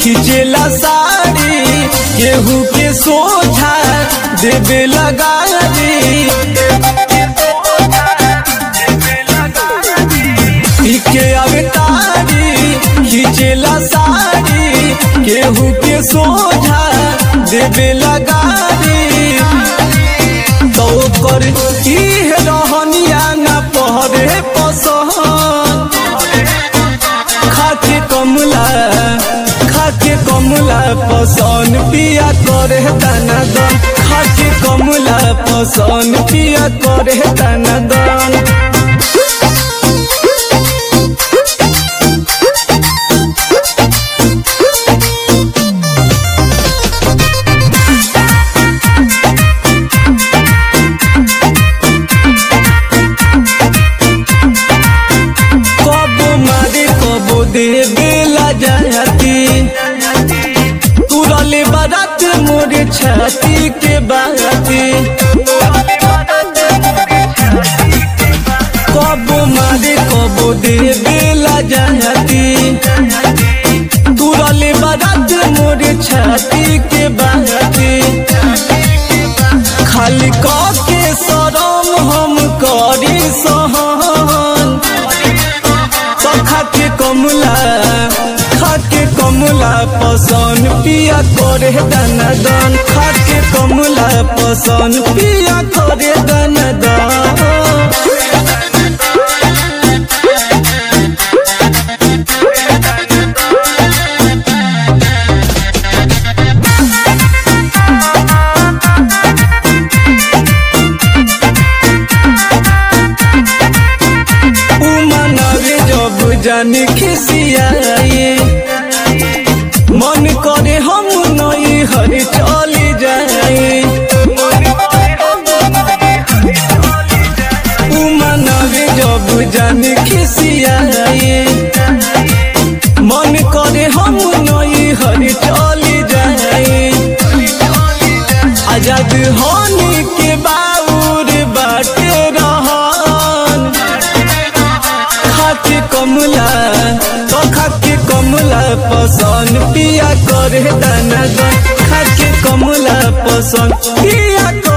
खिंचेला साड़ी केहू के सोझा देवे लगारी पीके अवतारी खिंचेला साड़ी केहू के सोझा देवे लगारी तो कर इह रहनिया न पहरे पसहन खाके कमला खाके कमला पसंद पिया करे दाना दान खाके कमला पसंद पिया करे दाना दान कबो मारे कबो देवे ला जाती तुरले बारात मोरे छाती के बाती कबो मारे कबो देवे ला जाती तुरले बारात मोरे छाती के बाती खाली के सरम हम करी सहन तो खाके कमला खाके कमला पसंद पिया करे दाना दान खाके कमला पसंद पिया करे दाना दान उमनावे जब जानी खिसियाए मन करे हम नई हरी चली जाए उमनावे जब जानी खिसियाए मन करे हम नई हरी चली जाए आजाद होने के बाउर बाटे रहन खाके कमला तो खाके कमला पसंद पिया करे दाना दान खाके कमला पसंद पिया